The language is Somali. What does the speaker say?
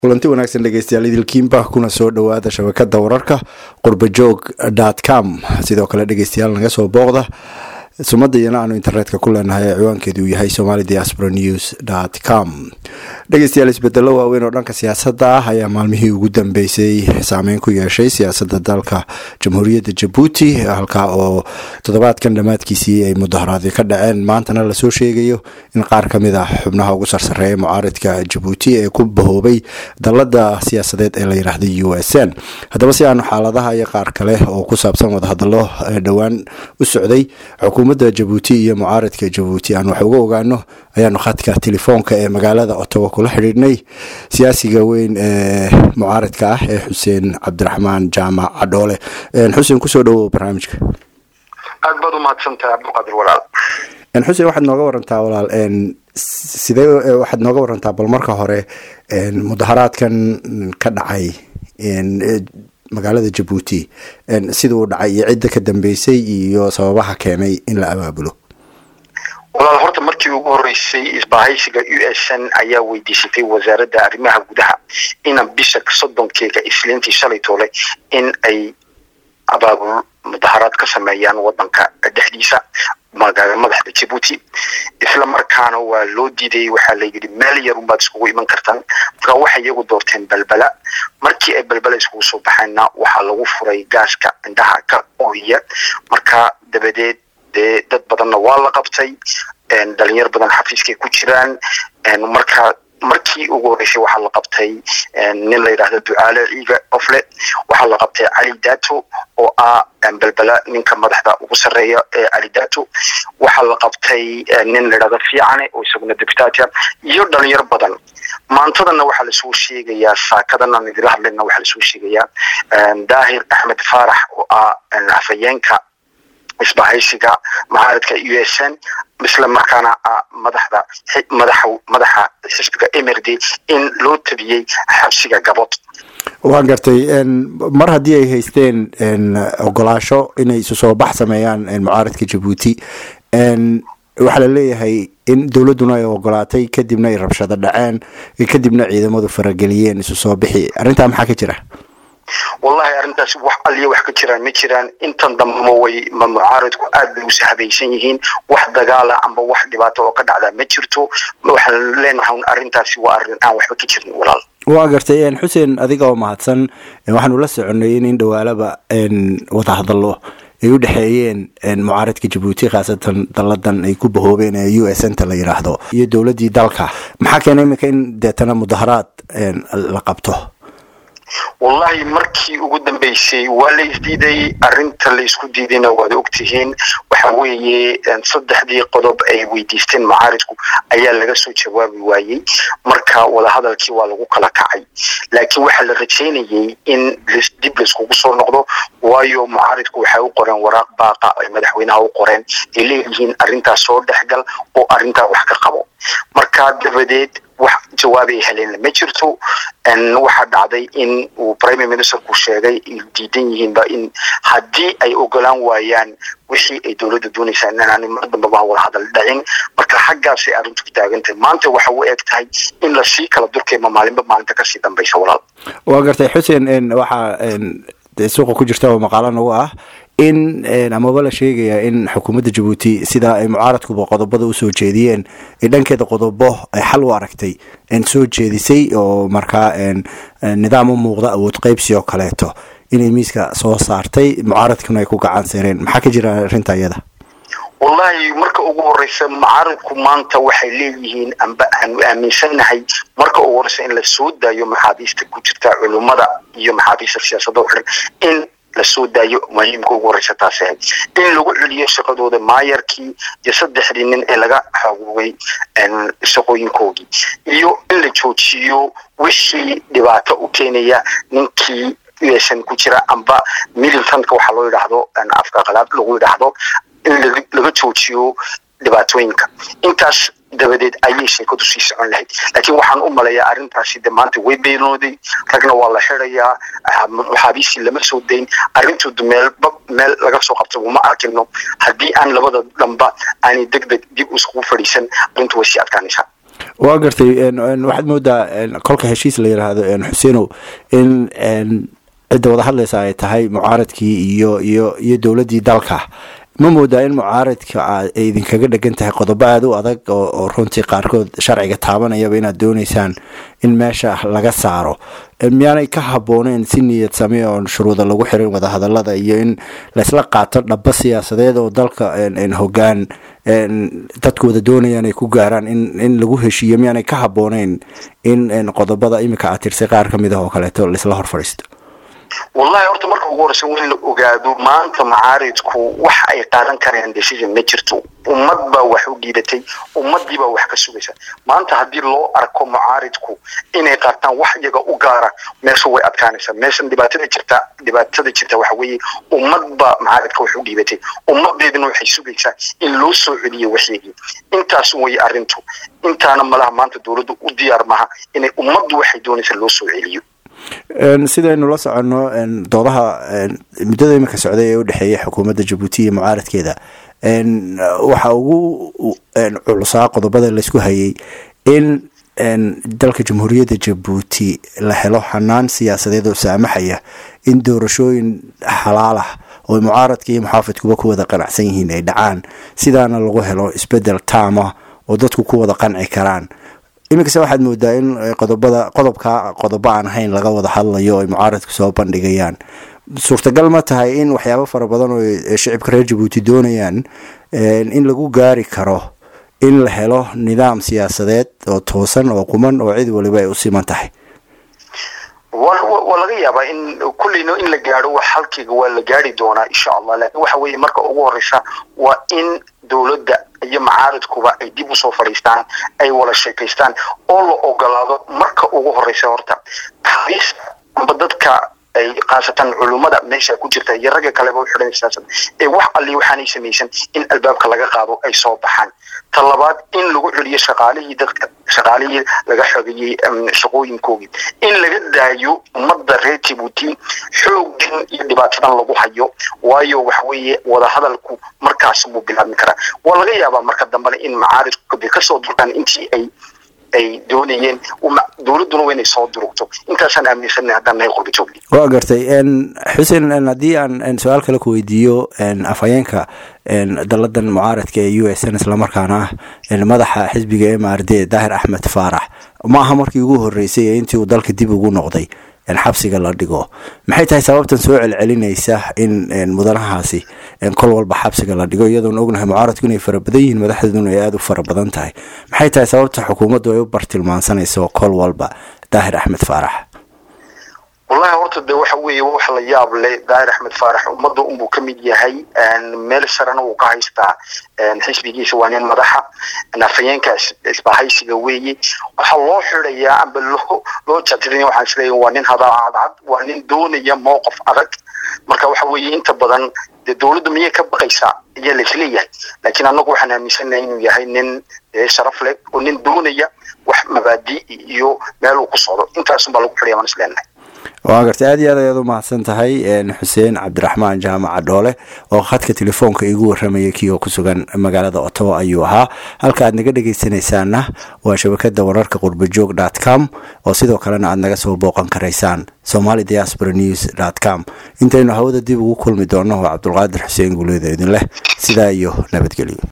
kulanti wanaagsan dhegeystayaal idilkiinba kuna soo dhowaada shabakada wararka qurbajoog dot com sidoo kale dhegeystayaal naga soo booqda sumada iyana aanu internetka ku leenahay ee ciwaankeedu uu yahay somali diaspora news dot com dhegeystayaal isbedelo waaweyn oo dhanka siyaasadda ah ayaa maalmihii ugu dambeysay saameyn ku yeeshay siyaasadda dalka jamhuuriyadda jabuuti halkaa oo toddobaadkan dhammaadkiisii ay mudaharaadyo ka dhaceen maantana lasoo sheegayo in qaar ka mid ah xubnaha ugu sarsareeya mucaaridka jabuuti ee ku bahoobay dalada siyaasadeed ee la yidhaahda u s n haddaba si aanu xaaladaha iyo qaar kale oo ku saabsan wadahadalo dhowaan u socday xukuumadda jabuuti iyo mucaaridka jabuuti aan wax uga ogaano ayaanu khadka telefoonka ee magaalada ottawa kula xidhiidhnay siyaasiga weyn ee mucaaridka ah ee xuseen cabdiraxmaan jaamac cadhoole xuseen kusoo dhawow barnaamijka aad baad umahadsantahay cabdiqaadir walaal xuseen waxaad nooga warantaa walaal sidee waxaad nooga warantaa bal marka hore mudaharaadkan ka dhacay magaalada jabuuti siduu dhacay iyo cidda ka dambeysay iyo sababaha keenay in la abaabulo walaal horta markii ugu horeysay isbahaysiga u s n ayaa weydiisatay wasaaradda arrimaha gudaha ina bisha soddonkeega isliintii shalay toole in ay abaabul mudaharaad ka sameeyaan wadanka dhexdiisa madaxda jabuuti isla markaana waa loo diiday waxaa la yidhi meel yar unbaad iskugu iman kartaan marka waxay iyagu doorteen balbala markii ay balbala iskugu soo baxeenna waxaa lagu furay gaaska indhaha ka ooya marka dabadeed dee dad badanna waa la qabtay dhalinyar badan xafiiskay ku jiraan marka markii ugu horeysay waxaa la qabtay nin la yidhahdo ducaale ciiga ofle waxaa la qabtay cali dato oo ah balbela ninka madaxda ugu sarreeya ee cali dato waxaa la qabtay nin la yidhahdo fiicane oo isaguna deputatia iyo dhalinyar badan maantadana waxaa lasoo sheegayaa saakadan aan idila hadlayna waxaa lasoo sheegayaa daahir axmed faarax oo ah afhayeenka isbahaysiga mucaaridka u s n isla markaana ah madaxda madaxa madaxa xisbiga mrd in loo tabiyey xabsiga gabod waan gartay mar haddii ay haysteen ogolaasho inay isu soo bax sameeyaan mucaaridka jabuuti waxaa la leeyahay in dowladduna ay ogolaatay kadibna ay rabshado dhaceen kadibna ciidamadu farageliyeen isu soo bixi arrintaa maxaa ka jira wallahi arrintaas wax aliya wax ka jiraan ma jiraan intan dambama way ma mucaaridku aad bay usi habaysan yihiin wax dagaala amba wax dhibaato oo ka dhacdaa ma jirto waxaan leenahay arrintaasi waa arrin aan waxba ka jirin walaal waa gartay xuseen adiga oo mahadsan waxaanu la soconay in in dhawaalaba wadahadallo ay u dhexeeyeen mucaaridka jabuuti khaasatan daladan ay ku bahoobeen ee u s nta la yidhaahdo iyo dowladdii dalka maxaa keenay iminka in deetana mudaharaad la qabto wallahi markii ugu dambeysay waa la isdiiday arrinta la isku diidayna waad ogtihiin waxa weeye saddexdii qodob ay weydiisteen mucaaridku ayaa laga soo jawaabi waayey marka wadahadalkii waa lagu kala kacay laakiin waxaa la rajaynayay in dib laiskugu soo noqdo waayo mucaaridku waxay u qoreen waraaq baaqa ay madaxweynaha u qoreen ay leeyihiin arrintaas soo dhexgal oo arrintaa wax ka qabo marka dabadeed wax jawaabay heleen ma jirto waxaa dhacday in uu prime ministerku sheegay ay diidan yihiinba in haddii ay ogolaan waayaan wixii ay dowladda dooneysaan inaan mar dambaba wada hadal dhacin marka xaggaasay arrintu ku taagantahay maanta waxa u eg tahay in lasii kala durkayma maalinba maalinta kasii dambaysa walaal waa gartay xuseen waxaa suuqa ku jirta oo maqaalo nagu ah in amaba la sheegaya in xukuumadda jabuuti sidaa ay mucaaradkuba qodobada usoo jeediyeen ay dhankeeda qodobo ay xal u aragtay soo jeedisay oo markaa nidaam u muuqda awood qeybsi oo kaleeto inay miiska soo saartay mucaaradkuna ay ku gacan seereen maxaa ka jira arrinta iyada wallahi marka ugu horeysa mucaaridku maanta waxay leeyihiin amba aanu aaminsannahay marka ugu horeysa in la soo daayo maxaabiista ku jirta culummada iyo maxaabiista siyaasadda xiran in lasoo daayo muhiimka ugu horeysa taas ahayd in lagu celiyo shaqadooda maayarkii iyo saddexdii nin ee laga xaguugay shaqooyinkoogii iyo in la joojiyo wixii dhibaato u keenaya ninkii usan ku jira amba militantka waxaa loo yidhaahdo afka qalaad lagu yidhaahdo in laga joojiyo dhibaatooyinka intaas dabadeed ayay sheekadu sii socon lahayd laakiin waxaan u maleeyaa arrintaasi de maanta way beenooday ragna waa la xirayaa maxaabiistii lama soo dayn arrintu meelba meel laga soo qabta uma arkino haddii aan labada dhanba aanay deg deg dib iskugu fadhiisan arrintu way sii adkaanaysaa waa gartay waxaad moodaa kolka heshiis la yiraahdo xuseenow in cidda wada hadlaysa ay tahay mucaaradkii iyo iyo iyo dowladdii dalka ma moodaa in mucaaradka ay idinkaga dhegan tahay qodobo aada u adag oo runtii qaarkood sharciga taabanayaba inaad dooneysaan in meesha laga saaro miyaanay ka habbooneen si niyad same oon shuruuda lagu xirin wadahadalada iyo in laysla qaato dhaba siyaasadeed oo dalka hogaan dadku wada doonayaan ay ku gaaraan in lagu heshiiyo miyaanay ka habbooneyn in qodobada imika aad tirsay qaar ka mid ah oo kaleeto laisla hor fadhiisto wallahi horta marka ugu horeysa waa in la ogaado maanta macaaridku wax ay qaadan karayaan decision ma jirto ummad baa wax u dhiibatay ummadii baa wax ka sugaysa maanta haddii loo arko mucaaridku inay qaataan wax iyaga u gaara meesha way adkaanaysaa meeshan dhibaatada jirta dhibaatada jirta waxa weeye ummad baa macaaridka wax u dhiibatay ummadeedina waxay sugaysaa in loo soo celiyo waxyagii intaas way arrintu intaana malaha maanta dowladdu u diyaar maha inay ummaddu waxay doonaysa loo soo celiyo sidaynu la soconno doodaha muddada iminka socday ee u dhexeeya xukuumadda jabuuti iyo mucaaradkeeda waxa ugu culusaa qodobada laysku hayay in dalka jamhuuriyadda jabuuti la helo xanaan siyaasadeed oo saamaxaya in doorashooyin xalaal ah oo mucaaradka iyo muxaafidkuba ku wada qanacsan yihiin ay dhacaan sidaana lagu helo isbedel taama oo dadku ku wada qanci karaan iminkase waxaad moodaa in qodobada qodobka qodobo aan ahayn laga wada hadlayo ay mucaaradku soo bandhigayaan suurtagal ma tahay in waxyaabo fara badan oo shicibka reer jabuuti doonayaan in lagu gaari karo in la helo nidaam siyaasadeed oo toosan oo quman oo cid waliba ay u siman tahay waa laga yaabaa in kulleyna in la gaadho wax halkiiga waa la gaari doonaa insha allah laakiin waxa weeye marka ugu horeysa waa in dowladda iyo macaaridkuba ay dib usoo fadhiistaan ay wada sheekaystaan oo la ogolaado marka ugu horeysa horta taariista amba dadka ay khaasatan culummada meesha ku jirta iyo ragga kaleba u xidhan siyaasad ee wax alli waxaanay samaysan in albaabka laga qaado ay soo baxaan ta labaad in lagu celiyo shaqaalihii dadka shaqaalihii laga xogeeyey shaqooyinkoogii in laga daayo ummadda reer jabuuti xooggan iyo dhibaatadan lagu hayo waayo waxa weeye wadahadalku markaas buu bilaabmi karaa waa laga yaabaa marka dambena in macaaridku kasoo durkaan intii ay ay doonayeen dowladduna waa inay soo durugto intaasaan aaminsanay haddaan nahay qurba joogni waa gartay xuseen haddii aan su-aal kale ku weydiiyo afhayeenka daladan mucaaradka ee u s n islamarkaana ah madaxa xisbiga m r d daahir axmed faarax ma aha markii ugu horeysay ee intii uu dalka dib ugu noqday xabsiga la dhigo maxay tahay sababtan soo celcelinaysa in mudanahaasi kol walba xabsiga la dhigo iyadoon ognahay mucaaradku inay fara badan yihiin madaxdeeduna ay aada u fara badan tahay maxay tahay sababta xukuumaddu ay u bartilmaansanayso kol walba daahir axmed faarax wallahi horta de waxa weeye wax la yaab leh daahir axmed faarax ummadda unbuu ka mid yahay meel sarena wuu ka haystaa xisbigiisa waa nin madaxa afhayeenka isbahaysiga weeye waxaa loo xirayaa amba loo loo jatirin waxaan isleeyahay waa nin hadaa cadcad waa nin doonaya mowqif adag marka waxa weeye inta badan dee dowladda miyay ka baqaysaa ayaa la isleeyahay laakiin annagu waxaan aaminsanahay inuu yahay nin sharaf leh oo nin doonaya wax mabaadi iyo meel uu ku socdo intaasun baa lagu xidhaya waan isleenahay waa gartay aad iyo aad ayaad u mahadsan tahay xuseen cabdiraxmaan jaamaca dhoole oo khadka telefoonka igu warramayay kii oo ku sugan magaalada ottawa ayuu ahaa halka aad naga dhegaysanaysaanna waa shabakada wararka qurbajoog dot com oo sidoo kalena aad naga soo booqan karaysaan somali diaspora news dot com intaynu hawada dib ugu kulmi doonno waa cabdulqaadir xuseen guuleeda idin leh sidaa iyo nabadgelyo